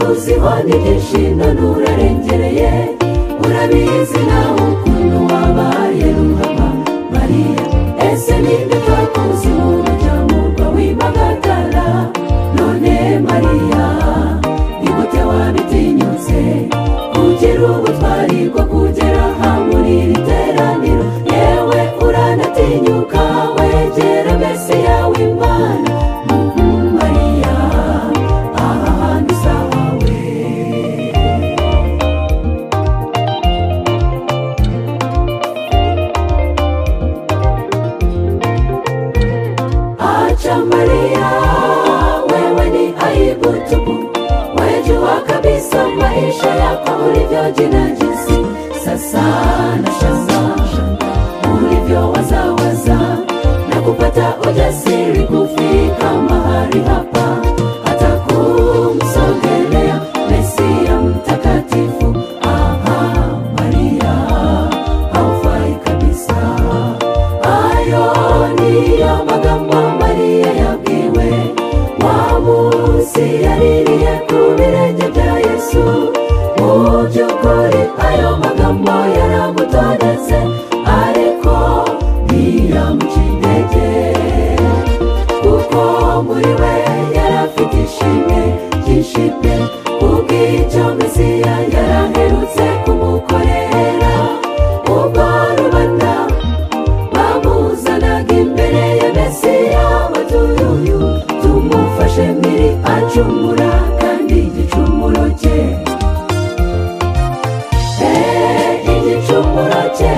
kandi ibyishimo nturarengereye urabizi nawe ukuntu wabaye ruhaba mariya ese ninde twakoze umuntu cyamurwa w'impagatara none mariya ni gute wabitinyutse kugira ubutwari bwo kugera aha muri iri teraniro yewe uranatinyuka wegera mesiya w'imana mariya aha hantu usahawe Acha Maria, wewe ni aibu tupu, wajua kabisa maisha yako ulivyojinajisi. Sasa nashangaa ulivyowazawaza na kupata ujasiri kufika mahali hapa, hata kumsogelea Mesia mtakatifu. Aha, Maria, haufai kabisa ayo niyo magambo mariya yabwiwe wa munsi yaririye ku birenge bya yesu mu by'ukuri ayo magambo yaramutondetse ariko ntiyamuca intege kuko muri we yarafite ishimwe ryinshi pe kubw'icyo mesiya yaraherutse kumukorera ubwo rubanda bamuzanaga imbere ya mesiya batuyu tumufashe mbere acumura kandi igicumuro cye Eh, igicumuro cye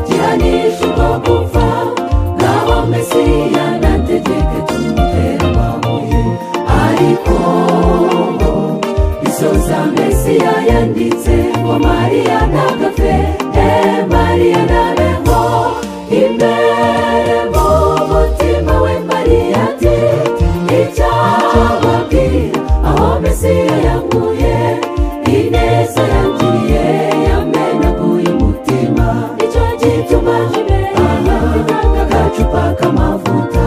gihanisha ubwo gupfa naho mesiya nategeke tumutera amabuye ariko ngo isoza mesiya yanditse ngo mariya ntagapfe Eh, mariya ntabe ngo imbere mu mutima we mariya ati icyababwira aho mesiya yanguye ineza yangiriye yamenaguye umutima icyo gituma agacupa k'amavuta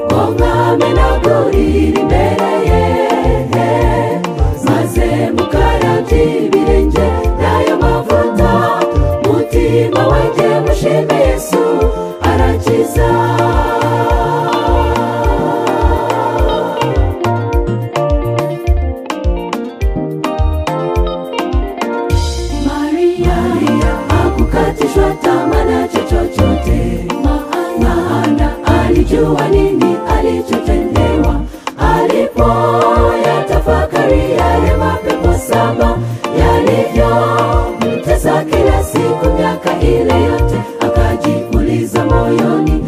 ngo mwamenagurire imbere ye maze mukarabye ibirenge n'ayo mavuta mutima wanjye mushime yesu arakiza Maria, hakukatishwa tamaa na chochote, maana alijua nini alichotendewa alipoyatafakari yale mapepo saba yalivyomtesa kila siku miaka ile yote, akajiuliza moyoni,